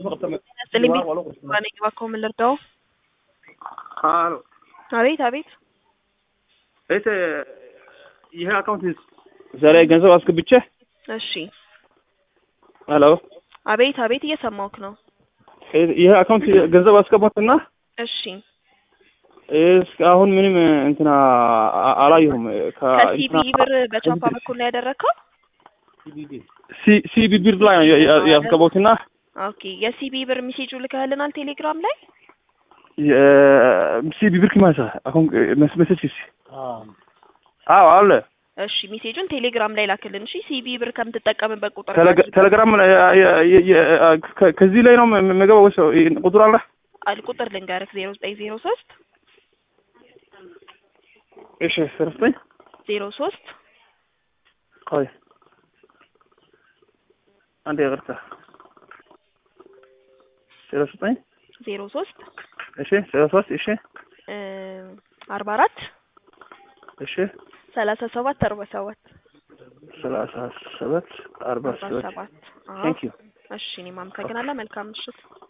ስልኝ ባነኝ እባክዎ ምን ልርዳው? አሎ አቤት አቤት እህቴ ይሄ አካውንት ዛሬ ገንዘብ አስገብቼ እሺ ሄሎ አቤት አቤት እየሰማሁህ ነው። ይሄ አካውንት ገንዘብ አስገባትና እሺ እስካሁን ምንም እንትና አ- አላየሁም። ከሲቢ ብር በቻፓ በኩል ላይ ያደረግከው? ሲቢ ብር ላይ ነው ያ- ያ- ያስገባሁትና ኦኬ የሲቢ ብር ሜሴጁ ልከህልናል ቴሌግራም ላይ? ሲቢ ብር ማለት አሁን መስመሰችስ አዎ አለ እሺ ሜሴጁን ቴሌግራም ላይ ላክልን። እሺ ሲቢ ብር ከምትጠቀምበት ቁጥር ቴሌግ- ቴሌግራም ላይ የ- የ- የ- ከ- ከዚህ ላይ ነው የምገባው ወይስ ቁጥር አለ? አል ቁጥር ልንገርህ ዜሮ ዘጠኝ ዜሮ ሶስት እሺ ስርፍኝ ዜሮ ሶስት ቆይ አንዴ ይቅርታ ዜሮ ዘጠኝ ዜሮ ሶስት እሺ ዜሮ ሶስት እሺ አርባ አራት እሺ ሰላሳ ሰባት አርባ ሰባት ሰላሳ ሰባት አርባ አርባ ሰባት ሰባት አዎ። ቴንክ ዩ እሺ እኔም አመሰግናለሁ። መልካም ምሽት።